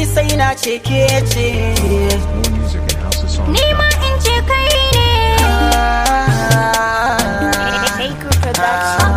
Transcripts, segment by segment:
sai na ce ke ce More music at houseofsongs.com. Ni ma in ce kai ne. Taker Production.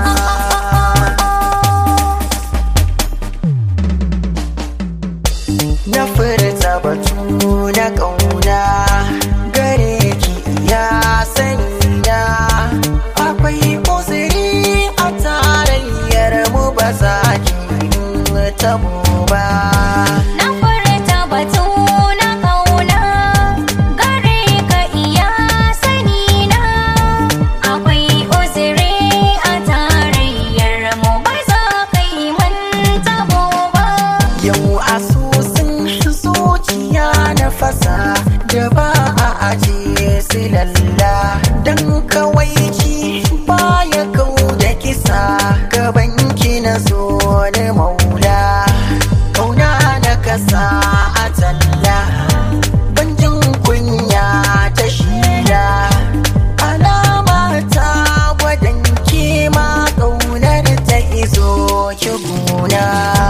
na furta batu na ƙauna gare ki ya sani na akwai uzuri a tarayyar mu ba za ki tabo ba Na furta batu na kauna gare ka iya sani na akwai uzuri a tarayyar mu ba za ka yi manta ba yau asusun zuciya na fasa da ba a ajiye silalla don kawai ki baya kau da kisa gaban ki na zo ni maula kauna na kasa a talla ban jin kunya ta shila alama ta gwadon kima kaunar ta izo ki guna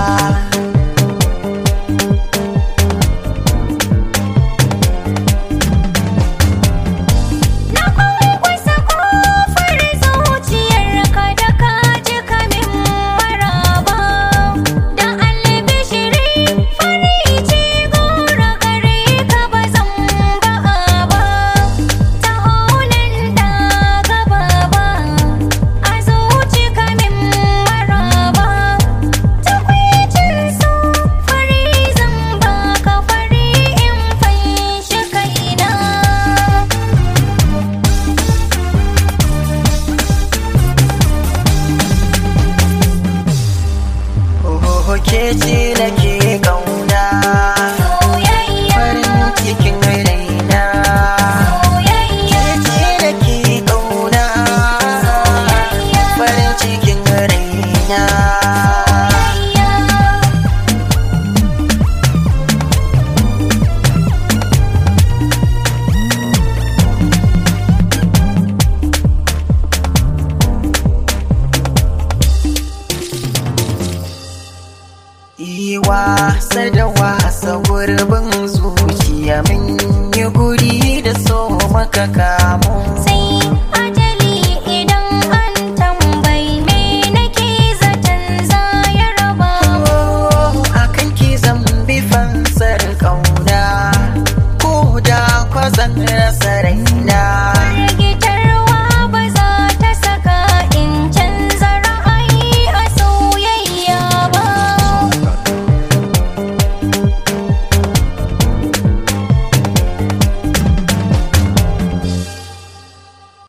Na kwankwasa kofar zuciyarka da ka ji kamin maraba Da albishiri fari ce gora gare ka ba zan ba'a ba Ta honan da gaba ba a zuci kamin maraba Ta kwicin so fari zan baka fari in fanshi kaina Oh, ke ce nake kauna Soyayya, farin cikin raina soyayya, ke ce nake kauna farin cikin raina yi wasa da wasa gurbin zuciya mun yi guri da so maka kamo